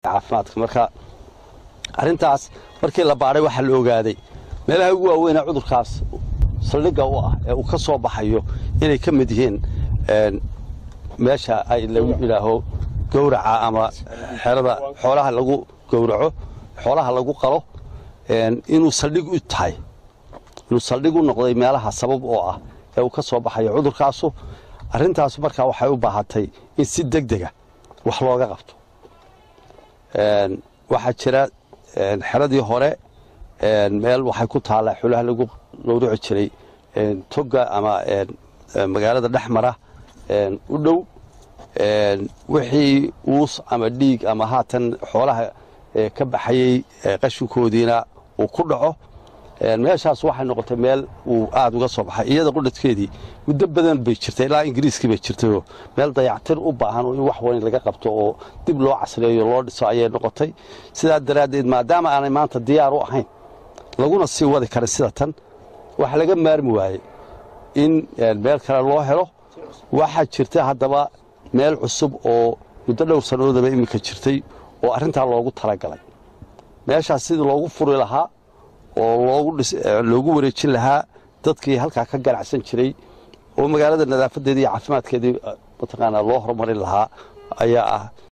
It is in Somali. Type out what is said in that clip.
caafimaadka marka arrintaas markii la baadhay waxaa la ogaaday meelaha ugu waaweynee cudurkaas saldhigga u ah ee uu ka soo baxayo inay ka mid yihiin meesha ay lagu idhaaho gowraca ama xerada xoolaha lagu gowraco xoolaha lagu qalo inuu saldhig u tahay inuu saldhig u noqday meelaha sabab oo ah ee uu ka soo baxayo cudurkaasu arrintaas markaa waxay u baahatay in si deg dega wax looga qabto waxaa jira xeradii hore meel waxay ku taallaa xoolaha lagu gowraci jiray toga ama magaalada dhexmara u dhow wixii uus ama dhiig ama haatan xoolaha ka baxayey qashinkoodiina uu ku dhaco meeshaas waxay noqotay meel uu aad uga soo baxay iyada qudhadkeedii muddo badan bay jirtay ilaa ingiriiskii bay jirtayoo meel dayactir u baahan in wax weyn laga qabto oo dib loo casreeyo loo dhiso ayay noqotay sidaa daraaddeed maadaama aanay maanta diyaar u ahayn laguna sii wadi karin sida tan waxa laga maarmi waayey in meel kale loo helo waxaa jirta haddaba meel cusub oo muddo dhowr sannadoodaba iminka jirtay oo arrintaa loogu talagalay meeshaas sidii loogu furi lahaa oo loogu wareejin lahaa dadkii halkaa ka ganacsan jiray oo magaalada nadaafadeedii iyo caafimaadkeedii mataqaanaa loo horumarin lahaa ayaa ah